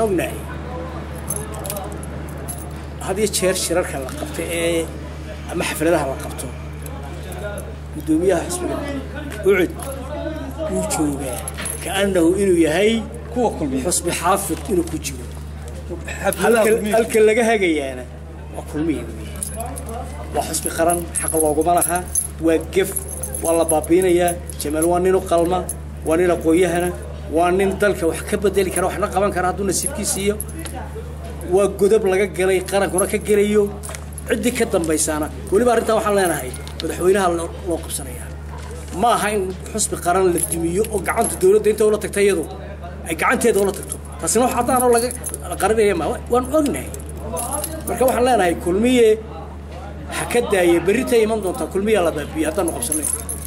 ognahay had iyo jeer shirarka la qabto ee ama xafladaha la qabto guddoomiyaha xisbiga ucud wuu joogaa kaannahu inuu yahay kuwa kulmiya xusbi xaafid inuu ku jiro xafladaha halka kulmiya halka laga hagayaana waa kulmiya weeye waa xusbi qaran xaq looguma laha waa gef waa la baabiinayaa jamaal waa nin u qalma waa nin aqoon-yahana waa nin dalka wax ka bedeli kara waxna qaban kara hadduu nasiibkiisa iyo waa godob laga galay qarankuna ka gelayo ciddii ka dambaysaana weliba arrintaa waxaan leenahay madaxweynaha loo loo qabsanaya ma aha in xusbi qaran la dumiyo oo gacanta dowladda inta ula tagta iyadu ay gacanteeda ula tagto taasina wax haddaan oo laga la qarinaya ma waan ognahay marka waxaan leenahay kulmiye ha ka daaya berritay iman doontaa kulmiyaa la baabiye haddaanu qabsanay